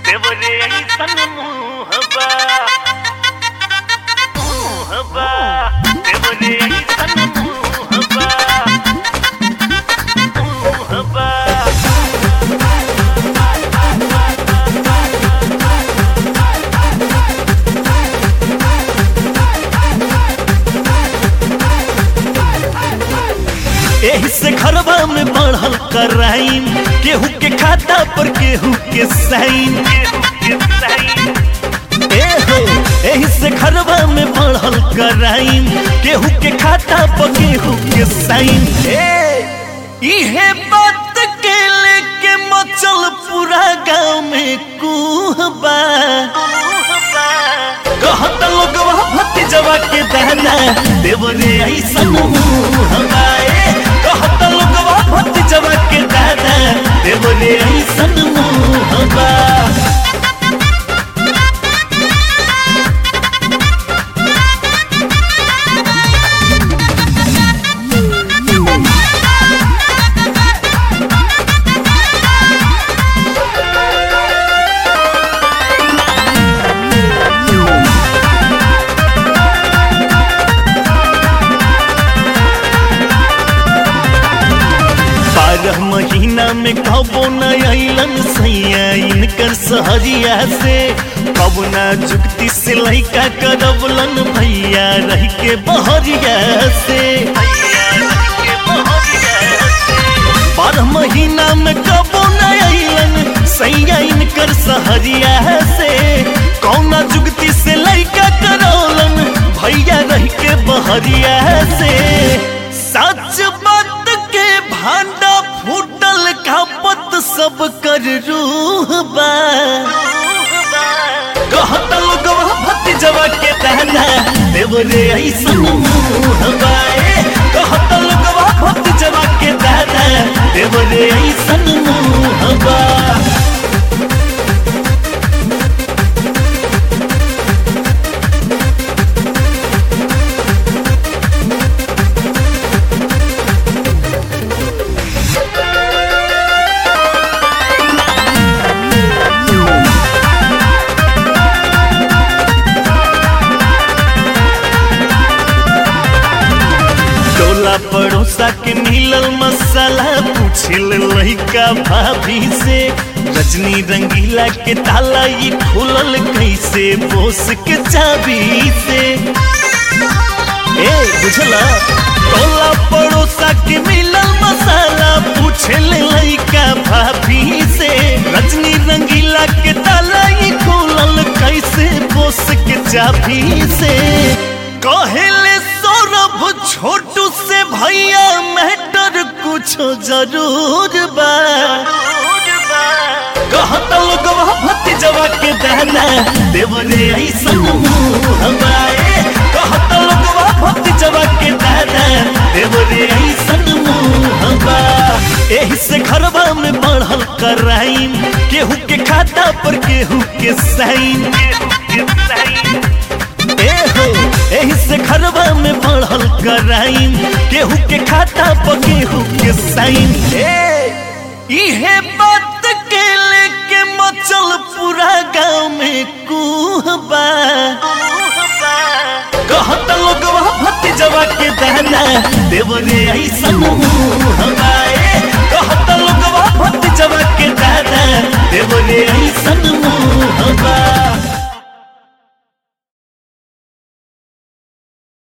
देवरे ऐसन मुहबा मुहबा देवरे ऐसन मुहबा मुहबा एही से घरवा में बढ़ल कराइम केहू के खाता पर केहू के साइन केहू के सही ए हो एही से घरवा में बढ़ल कराइम केहू के खाता पर केहू के साइन ए इहे बात के लेके मचल पूरा गांव में कुहबा कहत लोगवा भतीजवा के दहना देवरे ऐसन मुहबा ए कहत लोगवा भतीजवा के दहना देवरे ऐसन मुहबा बारह महीना में कबो न अलन सैया इनकर सहरिया से कब ना जुगती से लैका करबलन भैया रह के बहरिया से बारह महीना में कबो न अलन सैया इनकर सहरिया से कौना जुगती से लैका करौलन भैया रह के बहरिया से सच बात के भांडा फूटल खापत सब कर रूह बा कहत लोगवा भतीजवा के दहना देवरे ऐसन मुँह बा ए, कहत लोगवा भतीजवा के दहना देवरे ऐसन मुँह बा टोला पड़ोसा के मिलल मसाला पूछिल लइका भाभी से रजनी रंगीला के ताला ये खुलल कैसे बोस के चाबी से ए बुझला टोला पड़ोसा के मिलल मसाला पूछिल लइका भाभी से रजनी रंगीला के ताला ये खुलल कैसे बोस के चाबी से कहले सौरभ छोटू से भैया मैटर कुछ जरूर बा कहत लोगवा भतीजवा के दहना देवरे ऐसन मुहबा ए कहत लोगवा भतीजवा के दहना देवरे ऐसन मुहबा एही से घरवा में बढ़ल कराइम केहू के खाता पर केहू के साइन केहू के सही ए हो एही से घरवा में बढ़ल कराइम केहू के खाता पर केहू के साइन ए इहे बात के लेके मचल पूरा गांव में कुहबा कहत लोगवा भतीजवा के दहना देवरे ऐसन मुहबा ए कहत लोगवा भतीजवा के दहना देवरे ऐसन